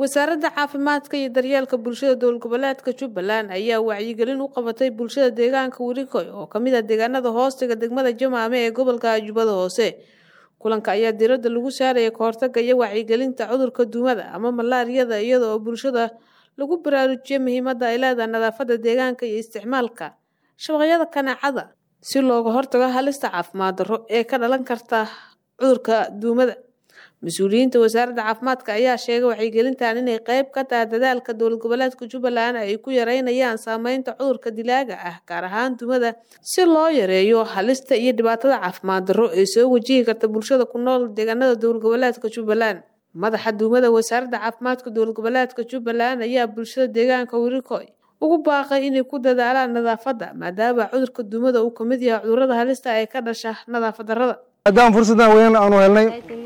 wasaaradda caafimaadka iyo daryeelka bulshada dowlad goboleedka jubbaland ayaa wacyigelin u qabatay bulshada deegaanka werikoy oo kamid ah deegaanada hoostiga degmada jamaame ee gobolka jubbada hoose kulanka ayaa diradda lagu saaraya kahortaga iyo wacyigelinta cudurka duumada ama malaariyada iyada oo bulshada lagu baraarujiyay muhiimadda ay leedahay nadaafadda deegaanka iyo isticmaalka shabaqyada kaneecada si looga hortago halista caafimaad darro ee ka dhalan karta cudurka duumada mas-uuliyiinta wasaaradda caafimaadka ayaa sheegay wacyigelintan inay qeyb ka tahay dadaalka dowlad goboleedka jubbaland ay ku yareynayaan saameynta cudurka dilaaga ah gaar ahaan dumada si loo yareeyo halista iyo dhibaatada caafimaad darro ee soo wajihi karta bulshada ku nool deegaanada dowlad goboleedka jubbaland madaxa duumada wasaaradda caafimaadka dowlad goboleedka jubbaland ayaa bulshada deegaanka werikoy ugu baaqay inay ku dadaalaan nadaafadda maadaama cudurka duumada uu kamid yahay cudurada halista ee ka dhasha nadaafad darrada maadaama fursaddan weyn aanu helnay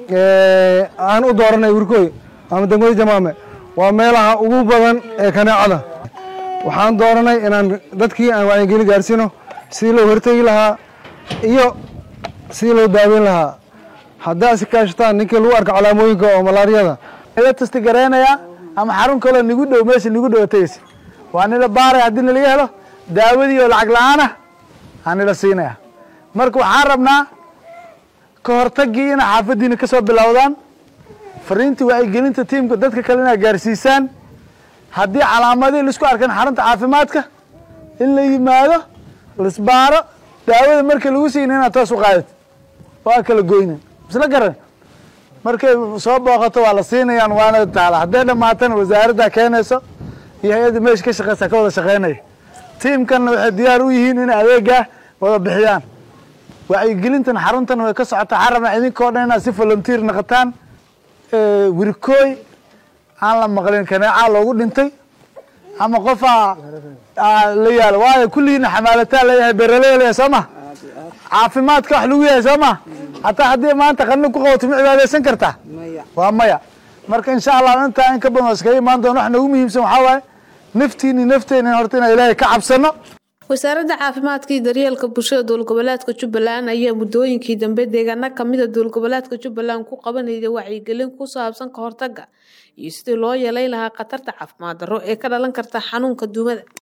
aan u dooranay werikoy ama degmada jamaame waa meelaha ugu badan ee kaneecada waxaan dooranay inaan dadkii aan wacyigelin gaarsiino sidii loo hortegi lahaa iyo sidii loo daaweyn lahaa haddaa si kaashataan ninkii lagu arko calaamooyinka oo malaariyada la tasti garaynaya ama xarun kaloo nigu dhow meesha nigu dhow tegeysa waa nila baaray haddii nalaga helo daawadii oo lacag la-aan ah aa nila siinaya marka waxaan rabnaa ka hortagii inay xaafadiina ka soo bilowdaan fariintii wacyigelinta tiimka dadka kale inaa gaarsiisaan haddii calaamadii laisku arkan xarunta caafimaadka in la yimaado laisbaaro daawada markii lagu siina inaad toos u qaadid waa kala goynin isla garan markay soo booqato waa la siinayaan waana taala hadday dhamaatana wasaaradda keenayso iyo hay-adda meesha ka shaqeysa ka wada shaqeynaya tiimkanna waxay diyaar u yihiin inay adeegaa wada bixiyaan wacyigelintan xaruntan way ka socotaa waxaan rabnaa idinkao dhan inaad si volunteer naqataan wirikooy aan la maqlin kaneecaa loogu dhintay ama qofaa la yaalo waayo kulligiina xamaalataa leeyahay beraley leeyahay soo ma caafimaadka wax lagu yahay soo ma hataa haddii maanta qanin ku qabato ma cibaadeysan kartaa waa maya marka insha allah intaa in ka badan waa iskaga imaan doona wax noogu muhiimsan waxaa waaye naftiini nafteena horta inaan ilaahay ka cabsano wasaaradda caafimaadka iyo daryeelka bulshada dowlad goboleedka jubbaland ayaa muddooyinkii dambe deegaano kamida dowlad goboleedka jubbaland ku qabanayay wacyigelin ku saabsan ka hortaga iyo sidii loo yeelayn lahaa khatarta caafimaad darro ee ka dhalan karta xanuunka duumada